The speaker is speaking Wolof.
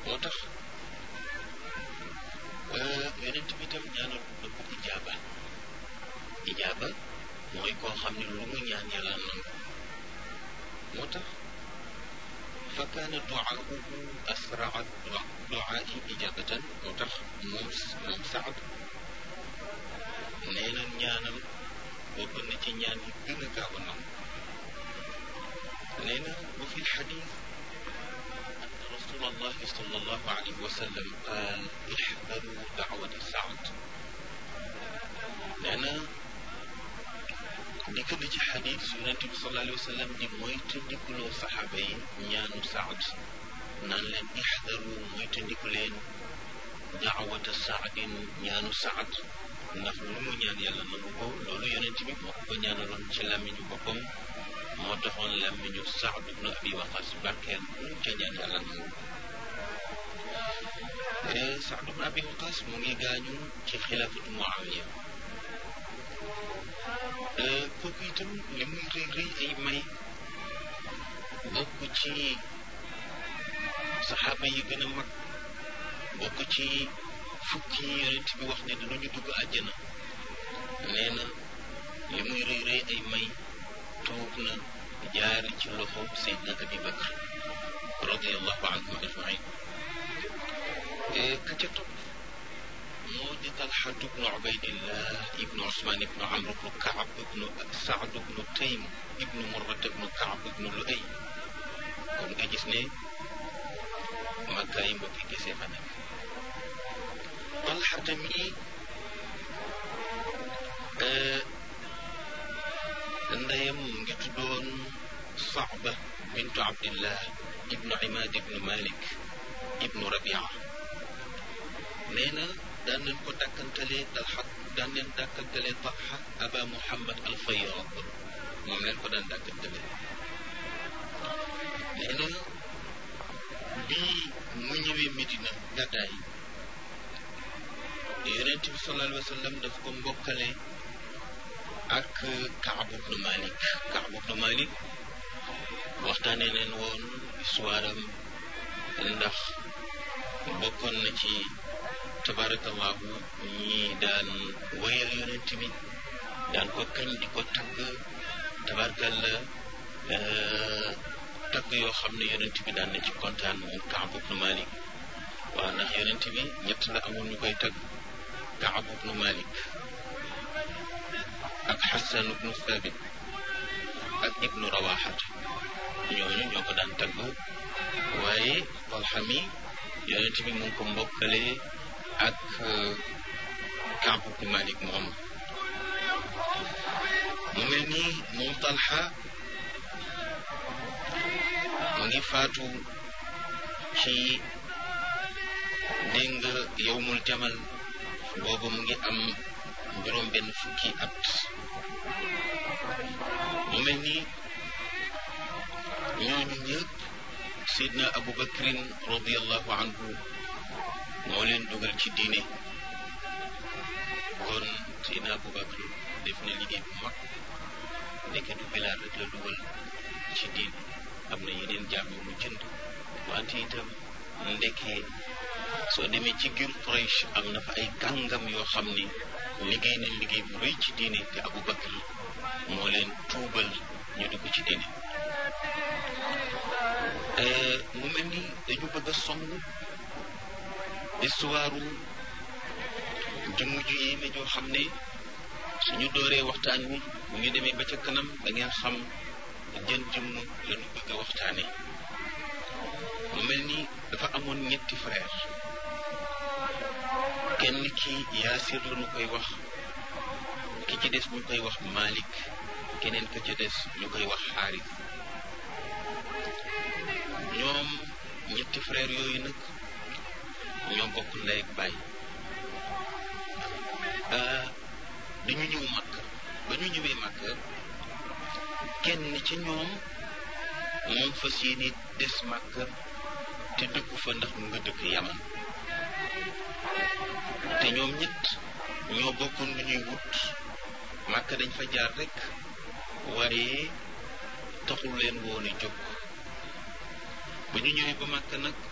moo tax yonent bi tam ñaanal na ko ijaaba ijaaba mooy koo xam ne lu mu ñaan yàlla nangu moo tax fa kaana duaahu asraa duaai ijabatan moo tax moom moom saad nee na ñaanam bokk na ci ñaan yi gën a gaaw a nangu nee na wa fi lxadis أن رسول الله صلى الله عليه وسلم قال احذروا دعوة سعد لأن dikk na ci xadis yonente bi sallallahu alayhi wa sallam di moytandikuloo saxaaba yi ñaanu saad naan leen ixdaru moytandiku leen daawata saadin ñaanu saad ndax lu mu ñaan yàlla nangu ko loolu yonente bi moo ko ñaanaloon ci làmmiñu boppam moo taxoon làmmiñu saad ibnu abi waqas barkeel lu mu ca ñaan yàlla nangu saad ibnu abi waqas mu ngi gaañu ci xilaafatu muawiya kooku itam li muy rëy rëy ay may bokk ci saxaaba yi gën a mag bokk ci fukki yonent bi wax ne dinañu dugg àjjana nee na li muy rëy rëy ay may tuub na jaari ci loxo Seydina Abi Bakr radiallahu anhum ajmain ka ca topp moo di Talxatu bnu Ubaydillah ibnu Usmaan ibnu Amr ibnu Kaab ibnu Saad ibnu Taym ibnu Murrat ibnu Kaab ibnu Luay kon nga gis ne Makka yi mbokki gisee fa nekk Talxata mi ndeyam mu ngi tuddoon Saaba bintu Abdillah ibnu Imaad ibnu Malik ibnu Rabia nee na daan nañ ko dàkkantalee talxa daan leen dàkkantalee talxa aba muhammad al fayyad moom leen ko daan dàkkantalee nee na bii mu ñëwee Medina gàddaay yonent bi sallallahu alayhi wa sallam daf ko mbokkale ak Kaab ibnu Malik Kaab ibnu Malik waxtaanee leen woon histoire am ndax bokkoon na ci tabarakallahu ñi daan wayal yonent bi daan ko kañ di ko tagg tabarakalla tagg yoo xam ne yonent bi daan na ci kontaan moom Kaab ibnu Malik waaw ndax yonent bi ñett la amoon ñu koy tagg Kaab ibnu Malik ak Xasan ibnu Thabit ak ibnu Rawaxata ñooñu ñoo ko daan tagg waaye Talxa mi yonent bi mu ngi ko mbokkale ak Kaab ibnu Malik moom mu mel ni moom Talxa mu ngi faatu ci dégg nga yowmul jamal boobu mu ngi am juróom benn fukki at mu mel ni ñooñu ñëpp Seydina Abu Bakrin radiallahu anhu moo leen dugal ci diine kon Seydina Abu Bakr def na liggéey bu mag ndeke du Bilaal rek la dugal ci diine am na yeneen jaam yu mu jënd wante itam ndeke soo demee ci giir Quraysh am na fa ay kàngam yoo xam ni liggéey nañ liggéey bu rëy ci diine te Abu Bakr moo leen tuubal ñu dugg ci diine mu mel ni dañu bëgg a song histoire jëmm ju yéeme joo xam ne suñu dooree waxtaan wi bu ñu demee ba ca kanam da ngeen xam jën jëmm lañu bëgg a waxtaane mu mel ni dafa amoon ñetti frère kenn ki yaasir la ñu koy wax ki ci des ñu koy wax Malik keneen ka ci des ñu koy wax xaaris ñoom ñetti frère yooyu nag ñoo bokk ndey ak baay dañu ñëw màkk ba ñu ñëwee màkk kenn ci ñoom moom fas yéene des màkk te dëkku fa ndax mu nga dëkk yaman te ñoom ñett ñoo bokkoon lu ñuy wut màkk dañ fa jaar rek waaye taxul leen woon a jóg ba ñu ñëwee ba màkk nag